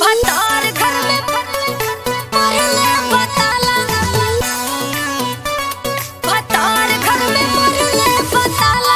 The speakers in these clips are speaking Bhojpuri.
भतार घर में मरले बताला भतार घर में मरले बताला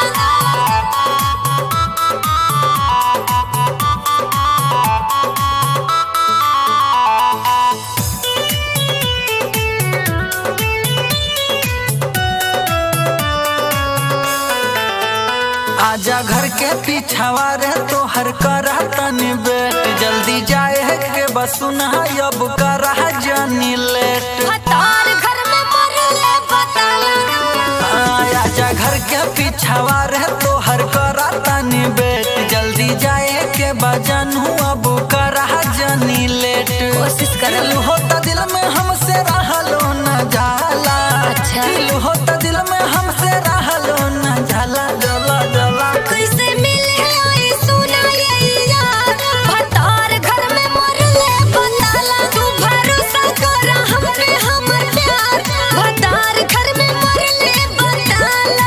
आजा घर के पीछावा रे तोहर करा तनी बेट जल्दी जाए है के बसुना अब करा जानी लेट भतार घर में मरले बताला आजा घर के पीछावा रे तोहर करा तनी बेट जल्दी जाए के बजन अब करा जानी लेट कोशिश करल। दिल होता दिल में हमसे रहलो न जाला अच्छा। दिल होता दिल में हमसे रहलो न जाला जला जला कैसे मिले आई सुना ये यार भतार घर में मरले बताला तू भरोसा कर हम पे हमर प्यार भतार घर में मरले बताला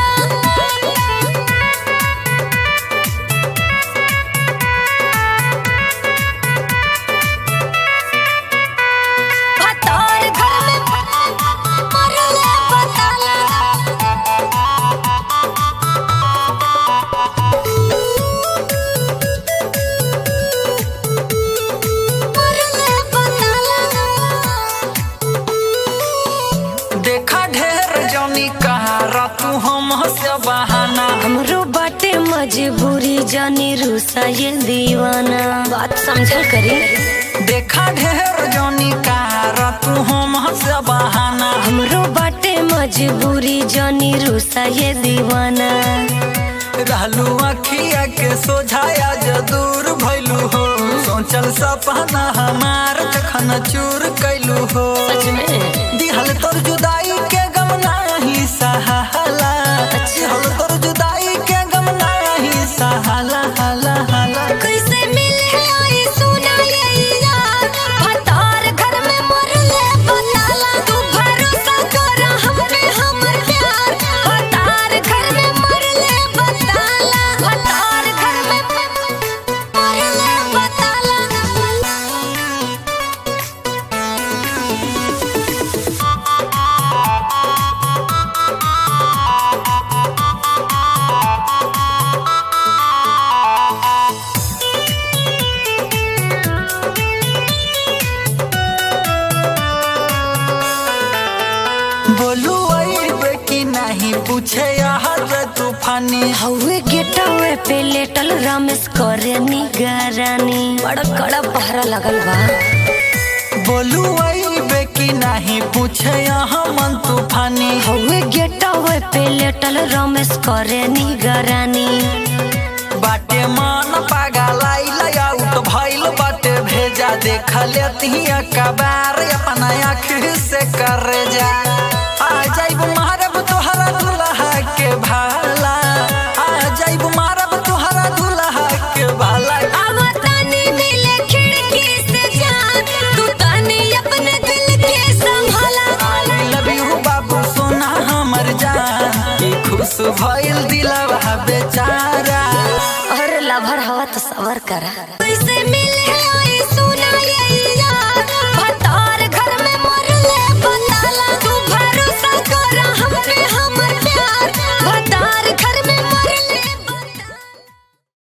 भतार घर में मरले बताला मरले बताला देखा ढेर जौनी कहारा तू हम से बहाना हमरो बाटे मजबूरी जानी रूसा ये दीवाना बात समझल करी देखा ढेर जौनी कहारा तू हम से बहाना हमरो बाटे मजबूरी जानी रूसा ये दीवाना रहलू अखिया के सोझाया जो दूर भैलू हो सोचल सपना हमार जखन चूर कैलू हो सच में दिहल तोर जुदाई के गम नाही सहाला दिहल तोर जुदाई के गम नाही सहाला हाला हाला कैसे मिले आई सुना ये यार भतार घर में मरले बताला तू भरोसा कर हम पे हमर प्यार भतार घर में मरले बताला भतार घर में मरले बताला बोलू अइबे कि नहीं पूछे यहाँ रे तूफानी हवे गेटवे पे लेटल रमेश करे निगरानी बड़ा कड़ा पहरा लगल बा बोलू अइबे कि नहीं पूछे यहाँ मन तूफानी हवे गेटवे पे लेटल रमेश करे निगरानी बाटे मन पागलाई आउट भइल बाटे भेजा देख लेती कबार अपना आँख से कर जा आ जाइब मारब तोहरा दुल्हा के भाला आ जाइब मारब तोहरा दुल्हा के भाला आवतानी मिले खिड़की से जान तू तानी अपने दिल के संभाला आई लव यू बाबू सोना हमर जान ई खुश भइल दिलवा बेचारा और लभर हवा तो सबर करा कैसे मिले आई सुना ये यार भतार घर में